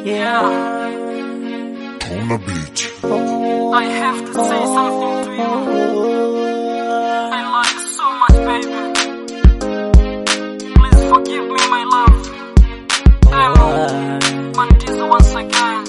Yeah. On the beach. I have to say something to you. I love you so much, baby. Please forgive me, my love. Um, Mandizo once again.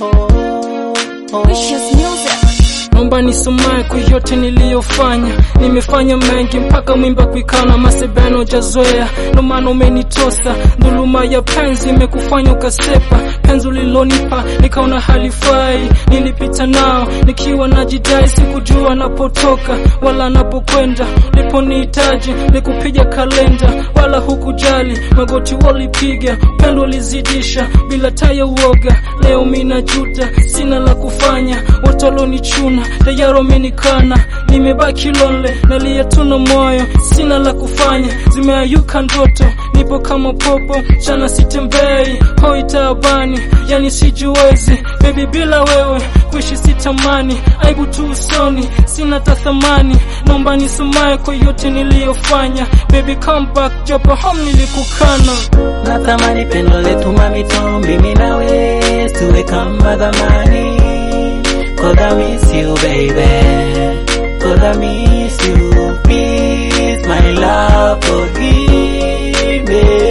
Wishes music. Naomba nisomae kwa yote niliyofanya, nimefanya mengi mpaka mwimba kuikana masebeno jazoea, ndo maana umenitosa. Dhuluma ya penzi imekufanya ukasepa, penzi ulilonipa nikaona halifai. Nilipita nao nikiwa najidai, sikujua napotoka wala napokwenda. Uliponihitaji nikupiga kalenda, wala hukujali, magoti walipiga, pendo ulizidisha bila taya uoga. Leo mina juta, sina la kufanya, watu walonichuna tayari wamenikana, nimebaki lonely, nalia tuna moyo, sina la kufanya, zimeayuka ndoto, nipo kama popo, chana sitembei, hoi taabani, yani sijiwezi, baby bila wewe kuishi sitamani, aibu tu usoni, sina tathamani, naomba nisomae kwa yote niliyofanya, baby come back, japo home nilikukana. Natamani pendo letu mamito, mimi nawe tuwe kama zamani. Cause I miss you baby, cause I miss you. Please my love forgive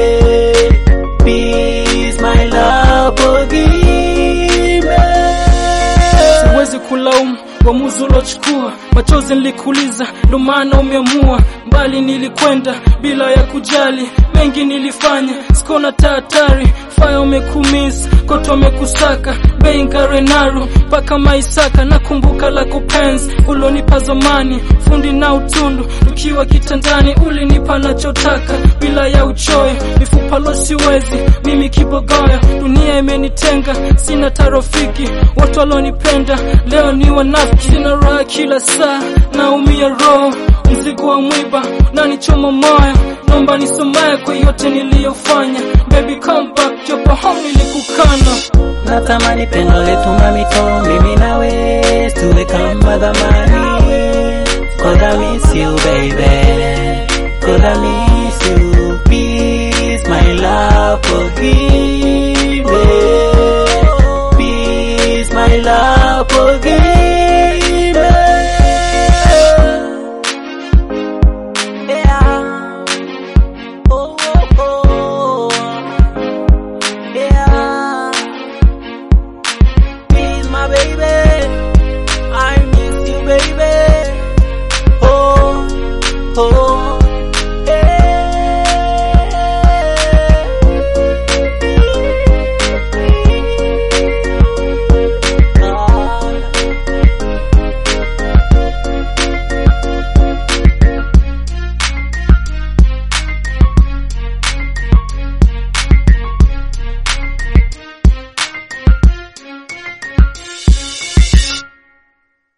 me, please my love forgive me. siwezi kulaumu uamuzi uliochukua, machozi nilikuliza, ndo maana umeamua. Mbali nilikwenda bila ya kujali, mengi nilifanya, sikona tahatari. Faya umekumis, koto umekusaka, bei ngarenaru mpaka Maisaka. Nakumbuka lako penzi ulonipa zamani, fundi na utundu, tukiwa kitandani ulinipa nachotaka bila ya uchoyo, mifupa lo siwezi mimi kibogoyo, dunia imenitenga, sina tarofiki, watu walonipenda leo ni wanafiki, sina raha kila saa, naumia roho, mzigo wa mwiba nanichoma moyo, naomba nisomae kwa yote niliyofanya, baby come back, japo home nilikukana. Natamani pendo letu mamito, mimi nawe tuwe kama zamani. Cause I miss you baby, cause I miss you. Please my love forgive